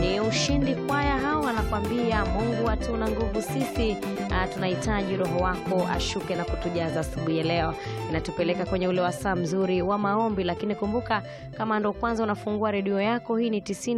Ni ushindi kwaya hao anakwambia Mungu hatuna nguvu sisi, ah, tunahitaji roho wako ashuke na kutujaza asubuhi ya leo. Inatupeleka kwenye ule wasaa mzuri wa maombi, lakini kumbuka kama ndo kwanza unafungua redio yako, hii ni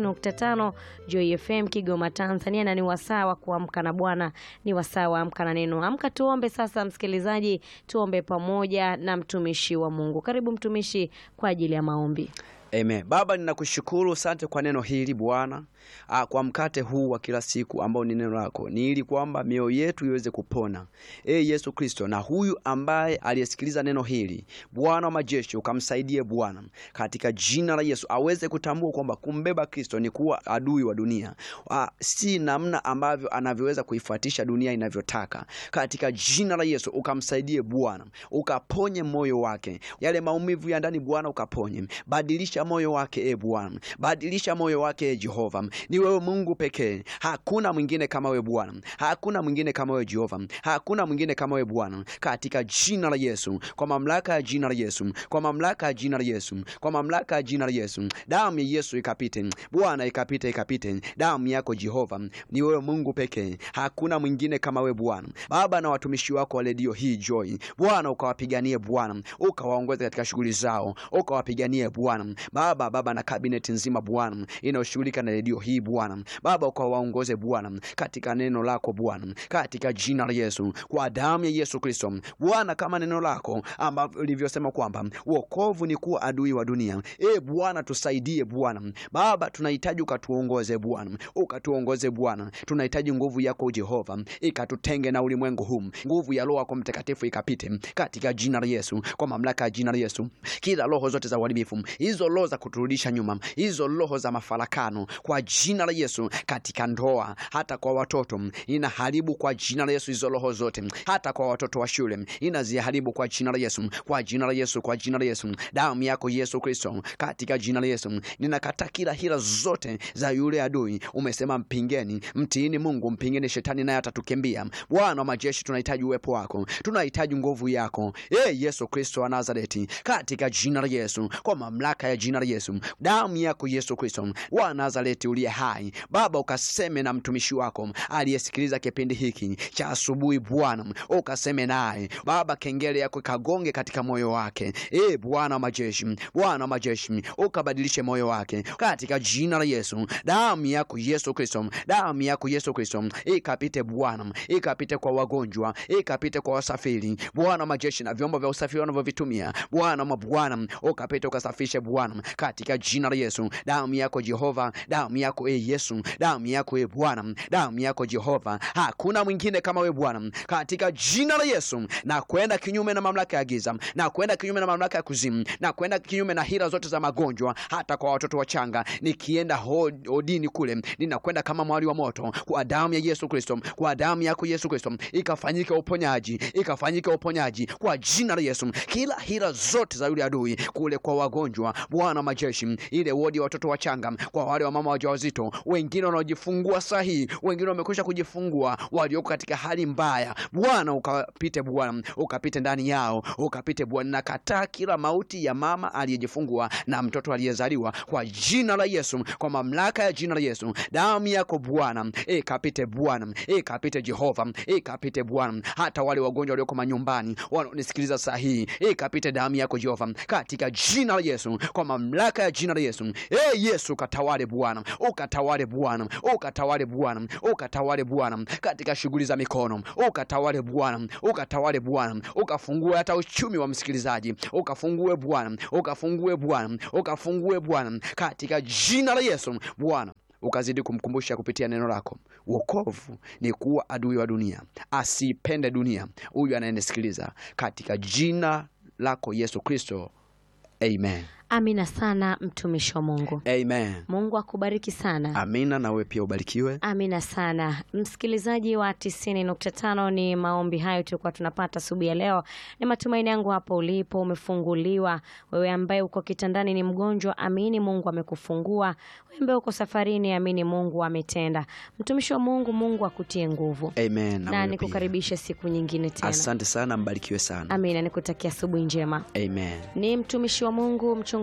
90.5 Joy FM Kigoma Tanzania, na ni wasaa wa kuamka na Bwana, ni wasaa wa amka na neno. Amka tuombe sasa, msikilizaji, tuombe pamoja na mtumishi wa Mungu. Karibu mtumishi kwa ajili ya maombi. Amen. Baba, ninakushukuru asante kwa neno hili Bwana, ah, kwa mkate huu wa kila siku ambao ni neno lako, ni ili kwamba mioyo yetu iweze kupona. E Yesu Kristo, na huyu ambaye aliyesikiliza neno hili, Bwana wa majeshi, ukamsaidie Bwana, katika jina la Yesu aweze kutambua kwamba kumbeba Kristo ni kuwa adui wa dunia, ah, si namna ambavyo anavyoweza kuifuatisha dunia inavyotaka. Katika jina la Yesu ukamsaidie Bwana, ukaponye moyo wake, yale maumivu ya ndani Bwana ukaponye, badilisha moyo wake e Bwana, badilisha moyo wake e Jehova. Ni wewe Mungu pekee, hakuna mwingine kama wewe Bwana, hakuna mwingine kama wewe Jehova, hakuna mwingine kama wewe Bwana, katika jina la Yesu, kwa mamlaka ya jina la Yesu, kwa mamlaka ya jina la Yesu, kwa mamlaka ya jina la Yesu, damu ya Yesu ikapite Bwana, ikapite, ikapite damu yako Jehova. Ni wewe Mungu pekee, hakuna mwingine kama wewe Bwana. Baba, na watumishi wako wa redio hii Joy, Bwana ukawapiganie Bwana, ukawaongoze katika shughuli zao, ukawapiganie Bwana Baba, Baba na kabineti nzima Bwana inayoshughulika na redio hii Bwana Baba, ukawaongoze Bwana katika neno lako Bwana, katika jina la Yesu, kwa damu ya Yesu Kristo Bwana, kama neno lako ambavyo lilivyosema kwamba wokovu ni kuwa adui wa dunia. E Bwana, tusaidie Bwana Baba, tunahitaji ukatuongoze Bwana, ukatuongoze Bwana, tunahitaji nguvu yako Jehova ikatutenge na ulimwengu huu, nguvu ya Roho yako Mtakatifu ikapite katika jina la Yesu, kwa mamlaka ya jina la Yesu, kila roho zote za uharibifu hizo roho za kuturudisha nyuma, hizo roho za mafarakano kwa jina la Yesu, katika ndoa, hata kwa watoto inaharibu kwa jina la Yesu. Hizo roho zote, hata kwa watoto wa shule inaziharibu kwa jina la Yesu, kwa jina la Yesu, kwa jina la Yesu, damu yako Yesu Kristo, katika jina la Yesu ninakata kila hila zote za yule adui. Umesema mpingeni, mtiini Mungu, mpingeni shetani naye atatukimbia. Bwana wa majeshi, tunahitaji uwepo wako, tunahitaji nguvu yako, e Yesu Kristo wa Nazareti, katika jina la Yesu, kwa mamlaka ya jina la Yesu, damu yako Yesu Kristo wa Nazareti uliye hai. Baba, ukaseme na mtumishi wako aliyesikiliza kipindi hiki cha asubuhi, Bwana ukaseme naye Baba, kengele yako ikagonge katika moyo wake, e Bwana wa majeshi, Bwana wa majeshi, ukabadilishe moyo wake katika jina la Yesu. Damu yako Yesu Kristo, damu yako Yesu Kristo ikapite Bwana, ikapite kwa wagonjwa, ikapite kwa wasafiri, Bwana wa majeshi, na vyombo vya usafiri wanavyovitumia Bwana wa Bwana, ukapite ukasafishe Bwana katika jina la Yesu. Damu yako Jehova, damu yako e Yesu, damu yako e Bwana, damu yako Jehova, hakuna mwingine kama we Bwana, katika jina la Yesu. Na kwenda kinyume na mamlaka ya giza, na kwenda kinyume na mamlaka ya kuzimu, na kwenda kinyume na hila zote za magonjwa, hata kwa watoto wachanga. Nikienda hodini kule, ninakwenda kama mwali wa moto, kwa damu ya Yesu Kristo, kwa damu yako Yesu Kristo, ikafanyike uponyaji, ikafanyike uponyaji kwa jina la Yesu. Kila hila zote za yule adui kule kwa wagonjwa, Bwana majeshi, ile wodi ya watoto wachanga, kwa wale wamama wajawazito, wengine wanaojifungua sahihi, wengine wamekwisha kujifungua, walioko katika hali mbaya, Bwana ukapite, Bwana ukapite ndani yao, ukapite Bwana. Nakataa kila mauti ya mama aliyejifungua na mtoto aliyezaliwa kwa jina la Yesu, kwa mamlaka ya jina la Yesu, damu yako Bwana ikapite Bwana, ikapite Jehova, ikapite Bwana, hata wale wagonjwa walioko manyumbani wanaonisikiliza sahihi, ikapite damu yako Jehova, katika jina la Yesu, kwa mamlaka ya jina la Yesu. E Yesu, ukatawale Bwana, ukatawale Bwana, ukatawale Bwana, ukatawale Bwana katika shughuli za mikono, ukatawale Bwana, ukatawale Bwana, ukafungue hata uchumi wa msikilizaji, ukafungue Bwana, ukafungue Bwana, ukafungue Bwana katika jina la Yesu Bwana ukazidi kumkumbusha kupitia neno lako, wokovu ni kuwa adui wa dunia, asipende dunia huyu anayenisikiliza, katika jina lako Yesu Kristo, amen. Amina sana mtumishi wa Mungu. Amen. Mungu akubariki sana. Amina, na wewe pia ubarikiwe. Amina sana msikilizaji wa 90.5, ni maombi hayo tulikuwa tunapata asubuhi ya leo. Ni matumaini yangu hapo ulipo umefunguliwa. Wewe ambaye uko kitandani ni mgonjwa, amini Mungu amekufungua. Wewe ambaye uko safarini, amini Mungu ametenda. Mtumishi wa Mungu, Mungu akutie nguvu Amen. na wewe pia. nikukaribishe siku nyingine tena. Asante sana, mbarikiwe sana. Amina, nikutakia asubuhi njema. Amen. Ni mtumishi wa Mungu mchungaji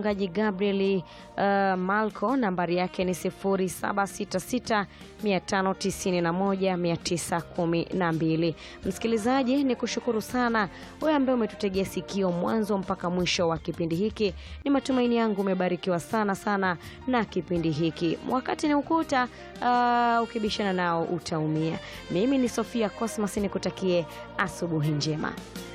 mchungaji Gabriel uh, Malco, nambari yake ni 0766 591 912. Msikilizaji, ni kushukuru sana wewe ambaye umetutegea sikio mwanzo mpaka mwisho wa kipindi hiki. Ni matumaini yangu umebarikiwa sana sana na kipindi hiki. Wakati ni ukuta, uh, ukibishana nao utaumia. Mimi ni Sofia Cosmas, nikutakie asubuhi njema.